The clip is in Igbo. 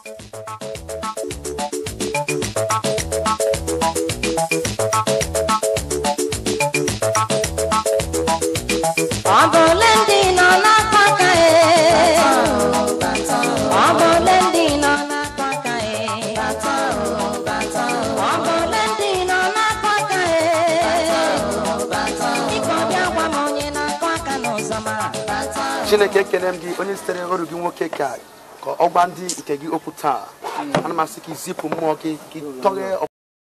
ọ bụ ole ndị nọ n'akpa aka e ọ bụ ole ndị nọ n'akpa aka e ọ bụ ole ndị nọ n'akpa aka e biko bịa gwa m onye na-akụ aka n'ụzọ ma chineke ekele m gị onye sitere ọrụ gị nwoke ka ka ọ gwa ndị nke gị okwu taa ana m asị ka izipụ mmụọ gị ka ị tọghee